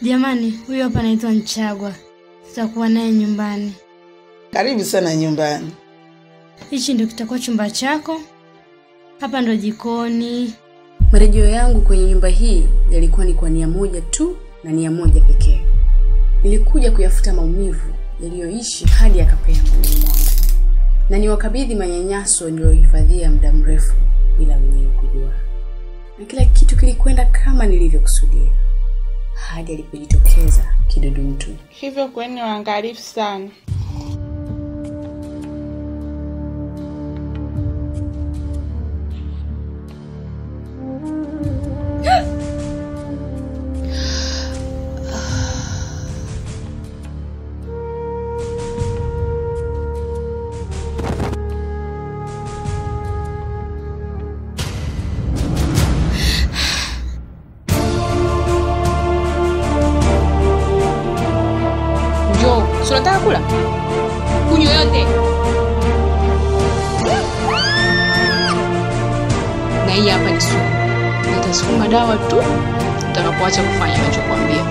Jamani, huyu hapa anaitwa Nchagwa, tutakuwa naye nyumbani. Karibu sana nyumbani. Hichi ndio kitakuwa chumba chako, hapa ndo jikoni. Marejeo yangu kwenye nyumba hii yalikuwa ni kwa nia moja tu na nia moja pekee. Nilikuja kuyafuta maumivu yaliyoishi hadi yakapea moyoni mwangu, na niwakabidhi manyanyaso niliyohifadhia muda mrefu bila wenyewe kujua, na kila kitu kilikwenda kama nilivyokusudia hadi alipojitokeza kidudu mtu. Hivyo kweni waangalifu sana. Njoo, si unataka kula? Kunywa yote. Na hii hapa ni sumu. Nitasukuma dawa tu utakapoacha kufanya nachokwambia.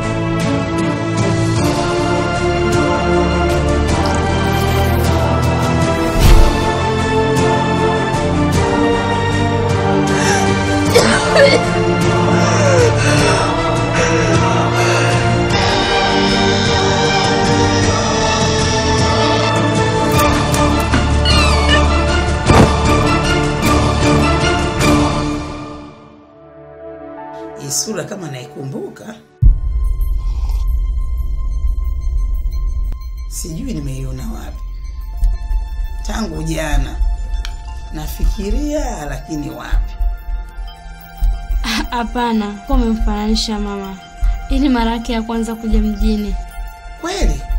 Hii sura kama naikumbuka, sijui nimeiona wapi tangu jana. Nafikiria lakini wapi. Hapana, kwa umemfananisha mama. Hii ni mara yake ya kwanza kuja mjini. Kweli